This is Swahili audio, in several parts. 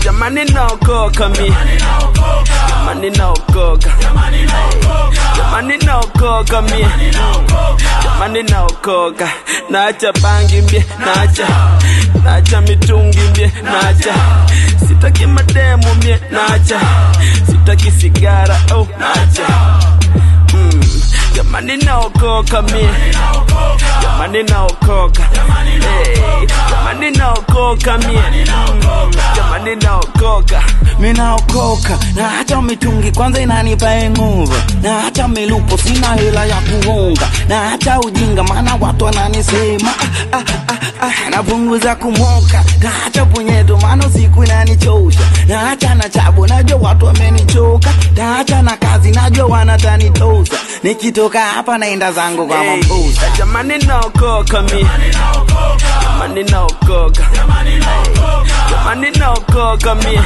jamani naokoka mi jamani naokoka jamani naokoka mi jamani naokoka naacha bangi mbie naacha naacha mitungi mbie naacha sitaki mademu mie naacha sitaki sigara oh naacha mm. jamani naokoka mie jamani naokoka hey, jamani naokoka mie mm. jamani naokoka minaokoka na hata mitungi kwanza inanipa nguvu na hata milupo sina hela ya kuunga na hata ujinga maana watu wananisema ah, ah, ah, ah, napunguza kumoka na hata punyeto maana siku inanichosha na hata na chabu najua watu wamenichoka na hata na kazi najua wanatanitosa nikitoka hapa naenda zangu kwa Hey, mambusa jamani naokoka mi jamani naokoka Hey, jamani naokoka mi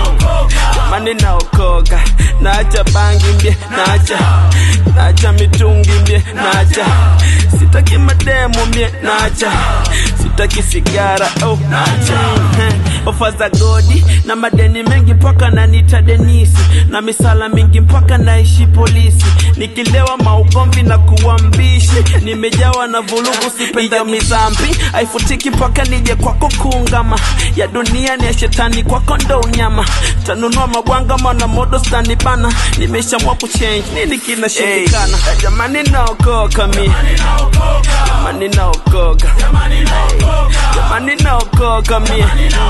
jamani naokoka naacha bangi mbie naacha naacha mitungi mbie naacha sitaki mademu mbie naacha sitaki sigara oh naacha Heh, ofa za godi na madeni mengi mpaka nanita denisi na misala mingi mpaka naishi polisi nikilewa maugomvi na kuwa mbishi nimejawa na vulugu sipenda mizambi haifutiki mpaka nije kwako kuungama ya dunia ni ya shetani kwako ndo unyama tanunua mabwanga mana modo stani bana nimeshamwa kuchange nini kinashindikana hey, jamani naokoka mi jamani naokoka Hey, jamani naokoka mi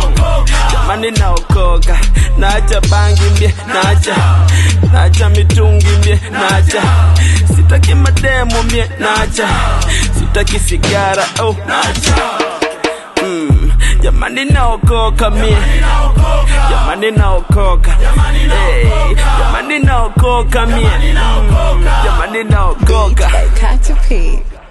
jamani naokoka naacha bangi mbie naacha naacha mitungi mbie naacha sitaki mademu mie naacha sitaki sigara oh naacha mm. jamani naokoka mie jamani naokoka hey, jamani naokoka mie mm. jamani naokoka Katy P.